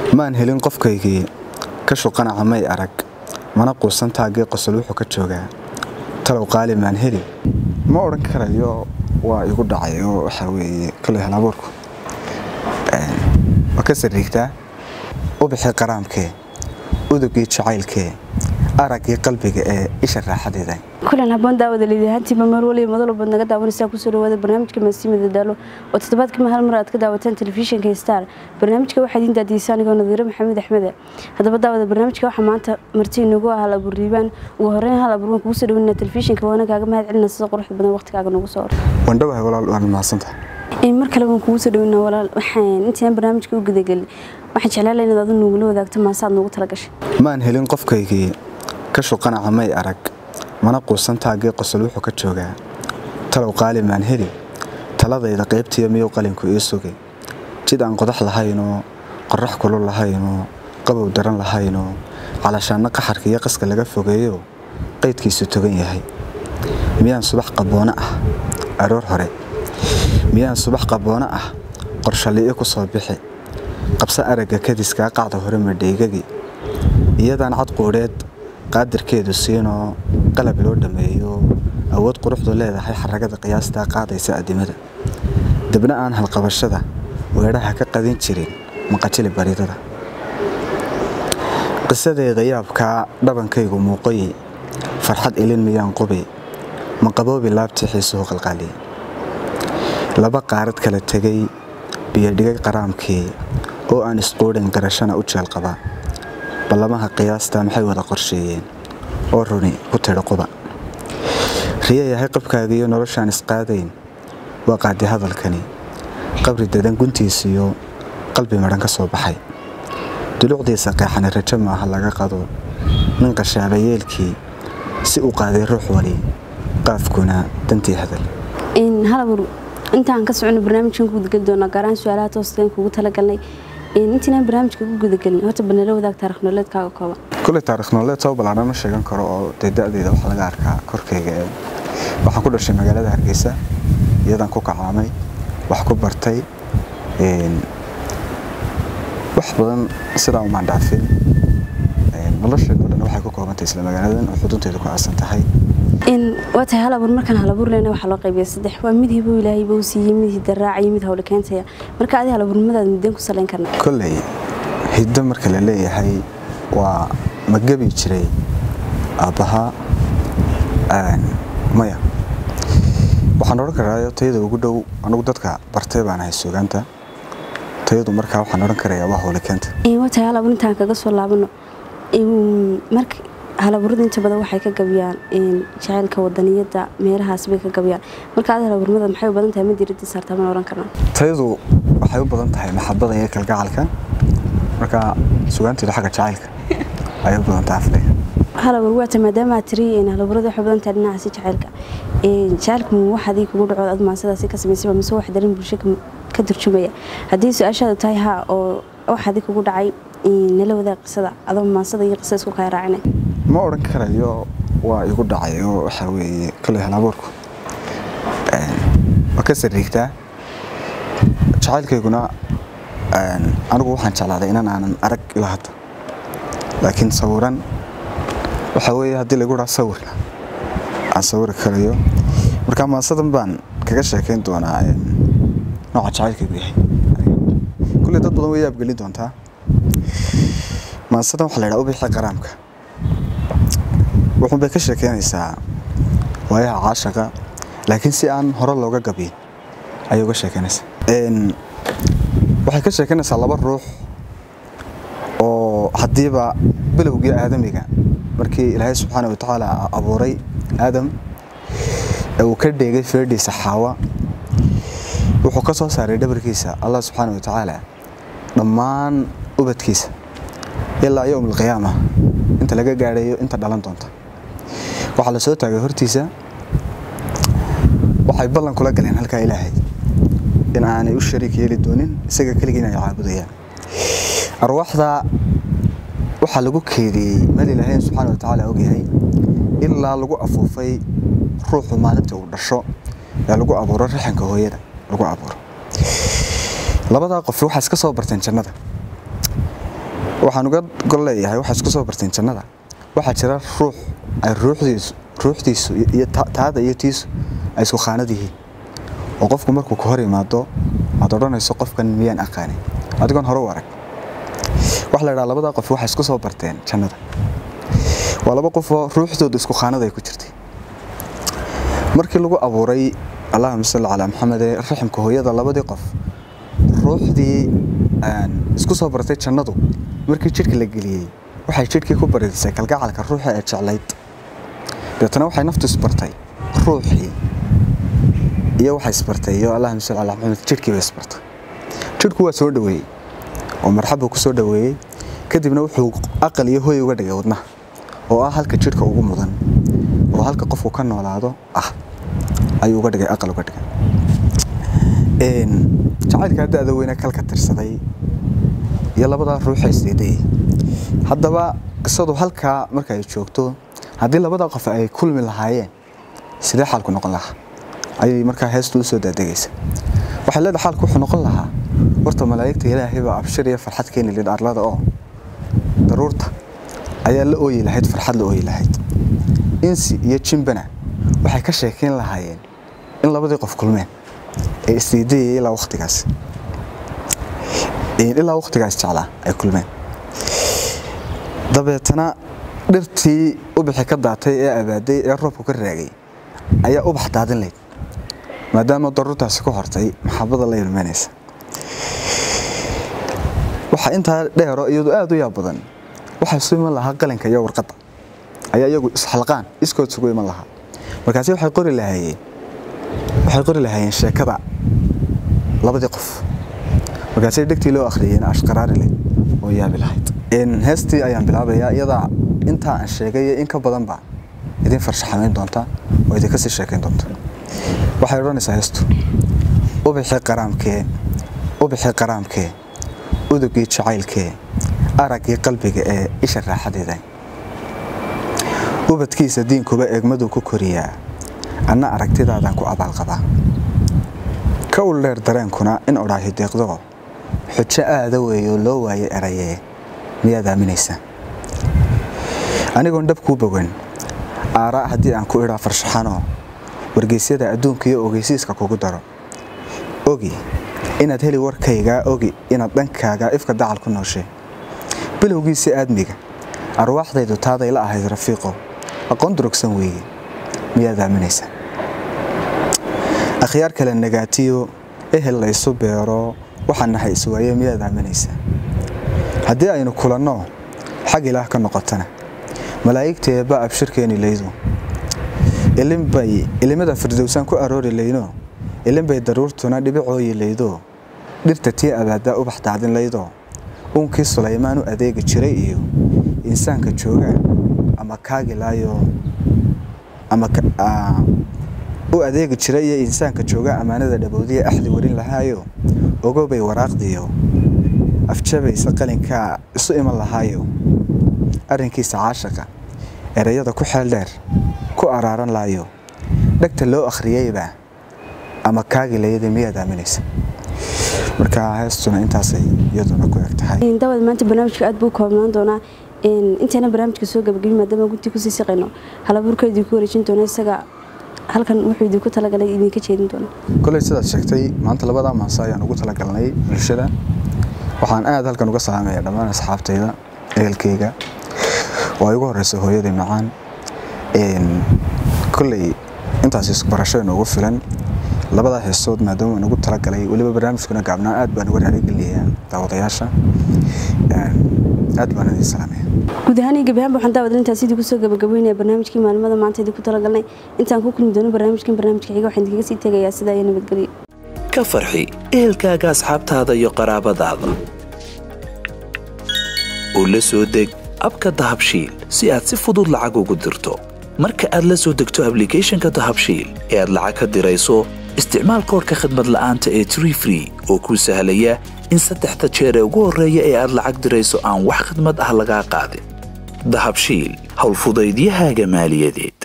maan helin qofkaygii ka shuqanaca may arag mana quusan taagii qosol wuxuu ka joogaa talow qaali maan heli ma odhan karayo waa igu dhacay oo waxaa weeye kale halabuurku waa ka sariigtaa ubixii qaraamkee udugii jacaylkee araggii qalbiga ee isha raaxadeeda kulan haboon daawada liidahaantiiba mar waliba madal baad naga daawanaysaa kusoo dhawaada barnaamijka maasiimada daalo oo toddobaadkii hal mar aad ka daawataan telefishinka star barnaamijka waxaa idiin daadiyeysa anigoo nadiiro maxamed axmede haddaba daawada barnaamijka waxaa maanta marti inagu ah hal abuur riibaan ugu horeyn hal abuur waan kugu soo dhaweynaa telefishinka waana kaaga mahad celina sida quruxda badan waqtigaaga nagu soo hor wandhawahay walaal waan mahadsantahay mar kale waan kugu soo dhaweynaa walaal waxaan intaan barnaamijka u gudagelin waxaan jeclaan lahaa inaad adu nugula wadaagto maasaad noogu talagashay maan helin qofkaygii ka shuqanaca may arag mana quusan taagii qosol wuxuu ka joogaa talow qaali maan heli taladayda qaybtiiyo miyuu qalinku ii sugay jid aan qodax lahaynoo qorax kulul lahaynoo qabow daran lahaynoo calashaanno qaxarka iyo qaska laga fogeeyo qaydkiisu togan yahay miyaan subax qaboono ah aroor hore miyaan subax qaboono ah qorshali'i ku soo bixi qabso aragga kadiskaa qacda hore madheygagii iyadaan cad quudheed qaadirkeedu siinoo qalab loo dhammeeyo awood quruxdu leedahay xaragada qiyaastaa qaadaysa addimada dabna aan halqabashada weedhaha ka qadin jirin maqajili baridada qisadeeda yaabkaa dhabankaygu muuqoyi farxad ilin miyaan qubi maqaboobi laabtii xiisuhu qalqaaliye laba qaarad kala tegay biyodhigay qaraamkii oo aan isquudhin garashana u jeelqaba ballamaha qiyaasta maxay wada qorsheeyeen oo runi ku tidhi quba riya yahay qabkaagiiyo noloshaan isqaadayn waa qaadi hadalkani qabri dadan guntiisiyo qalbi madhan ka soo baxay dulucdiisa qeexani rajo maaha laga qado nin qashaaba yeelkii si u qaaday ruux wali qaafkuna dantii hadal halabuur intaan ka socono barnaamijkan ku gudageli doonaa gaaraan su-aalaha tooskan kugu talagalnay intaynaan barnaamijka ku gudagelin horta banala wadaag taarikh nololeedkaaga kooban kuley taarikh nololeed soo ballaaran ma sheegan karo oo dee da-deeda waxaa laga arkaa korkayga ee waxaan ku dhashay magaalada hargeysa iyadaan ku kacaamay wax ku bartay wax badan sidaa umaan dhaafin nolosheedo dhan waxay ku koobantahay isla magaaladan oo xudunteedu ku aasan tahay waa tahay hal abuur markaan hal abuur lehna waxaa loo qaybiya saddex waa mid hibo ilaahay buu siiyey mid hidaraaca iyo mid hawle keentaya marka adi hal abuurnimadaad mideen ku salayn karna kolley hiddo marka la leeyahay waa ma gebi jiray aabbahaa maya waxaan odhan karaa tayada ugu dhow anugu dadka bartay baan ahay sugaanta tayadu markaa waxaan odhan karayaa waa hawle keenta waa tahay hal abuur intaan kaga soo laabano marka halaburada inta badan waxay ka gabiyaan jacaylka wadaniyada meelahaas bay ka gabiyaan marka adi halaburmada maxay u badan tahay ma diirada saartaa mana oran karnaa tayadu waxay u badan tahay maxabada iyo kalgacalka marka sugaanteedu xagga jacaylka ayay u badan tahay afle halabur waata maadaama aad tiri halaburada waxay badan tahay dhinacaasi jacaylka jacaylku wax adii kugu dhaco ad maasadaasi ka samaysaba mise wax darin bulsho ka turjumaya haddii su-aashaadu tahay haa oo wax adii kugu dhacay nala wadaag qisada adoo maasada iyo qisada isku kaya raacinay ma odhan karayo waa igu dhacay oo waxaa weeye kale halabuurku waa ka sariigtaa jacaylkayguna anigu waxaan jeclaaday inan aanan arag ilaa hadda laakiin sawiran waxaa weeye haddii lagu dhaha sawirka aan sawiri karayo marka maasadan baan kaga sheekayn doonaa nooca jacaylkaygu yahay kulley dad badan way yaabgelin doontaa maasadan waxaa la ydhaha ubixi qaraamka wuxuun bay ka sheekeynaysaa waayaha caashaqa laakiin si aan hore looga gabiyin ayay uga sheekeynaysaa waxay ka sheekeynaysaa laba ruux oo haddiiba bilowgii aadamiga markii ilaahay subxaana watacaala abuuray aadam ee uu ka dheegay feedhiisa xaawa wuxuu ka soo saaray dhabarkiisa allah subxaana watacaala dhammaan ubadkiisa ilaa yowm alqiyaama inta laga gaadhayo inta dhalan doonta waxaa la soo taagay hortiisa waxay ballan kula galeen halkaa ilaahay in aanay u shariik yeeli doonin isaga keligii inay caabudayaan arwaaxda waxaa lagu keediyey meel ilaahay subxaana watacaala ogyahay ilaa lagu afuufay ruuxu maalintii uu dhasho ee lagu abuuro raxanka hooyada lagu abuuro labadaa qof waxaa iska soo barteen jannada waxaan uga gol leeyahay waxaa isku soo barteen jannada waxaa jira ruux ay ruuxdiisu ruuxdiisu iyo taada iyo tiisu ay isku khaanad yihiin oo qofku markuu ka hor imaado aad odhanayso qofkan miyaan aqaanin adigoon hore u arag waxa la idhaha labada qof waxay isku soo barteen jannada waa laba qofoo ruuxdooda isku khaanad ay ku jirtay markii lagu abuuray allahuma salli calaa maxamed ee raximka hooyada labadii qof ruuxdii isku soo bartay jannadu markii jidhka la geliyey waxay jidhkii ku baridisay kalgacalka ruuxa ee jeclayd deetana waxay naftu isbartay ruuxii iyo waxay isbartay iyo allahuma salli calaa maxamed jidhkii bay isbartay jidhku waa soo dhoweeyey oo marxab buu ku soo dhoweeyey kadibna wuxuu aqal iyo hoy uga dhigay wadnaha oo ah halka jidhka ugu mudan oo halka qofku ka noolaado ah ayuu uga dhigay aqal uga dhigay jacaylka da-da weyne kalka tirsaday iyo labadaa ruuxa isdiiday haddaba qisadu halkaa marka ay joogto haddii labada qof ay kulmi lahaayeen sidee xaalku noqon lahaa ayay markaa heestu u soo daadegaysa waxay leedahay xaalku wuxuu noqon lahaa horta malaa'igta ilaahay baa abshir iyo farxad keeni lid arlada oo daruurta ayaa la ooyi lahayd farxad la ooyi lahayd insi iyo jimbana waxay ka sheekeyn lahaayeen in labadii qof kulmeen ee isdiidayay ilaa waqtigaas ilaa waqtigaas jeclaa ay kulmeen dabeetana dhirtii ubixi ka daatay ee abaaday ee roobku ka raagay ayaa ubax daadin layd maadaama daruurtaasi ku hortay maxabada la ilmeynaysa waxaa intaa dheero iyadu aada u yaab badan waxaa isu iman lahaa qalinka iyo warqadda ayaa iyagu isxalqaan iskood isugu iman lahaa markaasi waxay qori lahaayeen waxay qori lahaayeen sheekada labadii qof markaasay dhegtii loo akhriyeen ashqaraari leh oo yaabi lahayd heestii ayaan bilaabayaa iyadaa intaa aan sheegay in ka badanba idin farshaxamayn doonta oo idinka sii sheekayn doonta waxay odhanaysaa heestu ubixii qaraamkee ubixii qaraamkee udugii jacaylkee araggii qalbiga ee isha raaxadeeda ubadkiisa diinkuba eegmaduu ku koriyaa anna aragtidaadan ku abaalqabaa ka ul dheer dareenkuna in odhaahi deeqdo xujo aada weeyoo loo waayay erayee miyaad aaminaysa anigoon dhab kuu bogan aaraa haddii aan ku idhaa farshaxanoo wargeysyada adduunka iyo ogeysiiska kugu daro ogi inaad heli warkaygaa ogi inaad dhankaaga ifka dacal ku nooshay bilowgiisa aadmiga arwaaxdaydu taaday la ahayd rafiiqo aqoon durugsan weeye miyaad aaminaysa akhyaar kale nagaatiyo ehel laysu beero waxaan nahay iswaaye miyaad aaminaysa haddii aynu kulanno xag ilaah ka noqotana malaa'igteeba abshirkeeni laydo ilinbay ilimada firdowsaan ku aroori layno ilinbay daruurtuna dhibicooyi laydo dhirta tii abaadaa ubax daadin laydo uunkii sulaymaan u adeegi jiray iyo insaanka jooga ama kaagilaayo ama u adeegi jiray iyo insaanka jooga ammaanada dhabowdiya axdi warin lahaayo ogobay waraaqdiyo afjabaysa qalinkaa isu iman lahaayo arrinkiisa caashaqa erayada ku xeel dheer ku araaran laayo dhegta loo akhriyeyba ama kaagilayada miyaad aaminaysa marka heestuna intaasay iyaduna ku eg tahay daawad maanta barnaamijka aad buu koobnaan doonaa intayna barnaamijka soo gabagabin maadaama guntii kusii siqayno halabuurka idinku wareejin doona isaga halkan wuxuu idinku talagalay idinka jeedin doona koley sidaad sheegtay maanta labadaa maanse ayaan ugu talagalnay bulshada waxaan aad halkan uga salaamaya dhammaan asxaabtayda ehelkeyga oo ay ugu horeysa hooyadii macaan koley intaas isbarasho inoogu filan labadaa heesood maadaama aan ugu talagalay weliba barnaamijkuna gaabnaa aad baan uga raaligelinayaa daawadayaasha aad baan idin salaamaya guud ahaan iyo gebi ahaanba waxaan daawad intaas idinku soo gabagabeynaya barnaamijkii maalmada maanta idinku talagalnay intaan ku kulmi doono barnaamijkan barnaamijka xiga waxaan idinkaga sii tegayaa sidaa iyo nabadgelyo ka farxi ehelkaaga asxaabtaada iyo qaraabadaada oo la soo deg abka dahabshiil si aad si fudud lacag ugu dirto marka aad la soo degto ablicathonka dahabshiil ee aad lacag ka dirayso isticmaal koorka khadmad la'aanta ee tree free oo kuu sahlaya in saddexda jeer ee ugu horreeya ee aad lacag dirayso aan wax khidmad ah lagaa qaadin dahabshiil howlfudaydiyahaaga maaliyadeed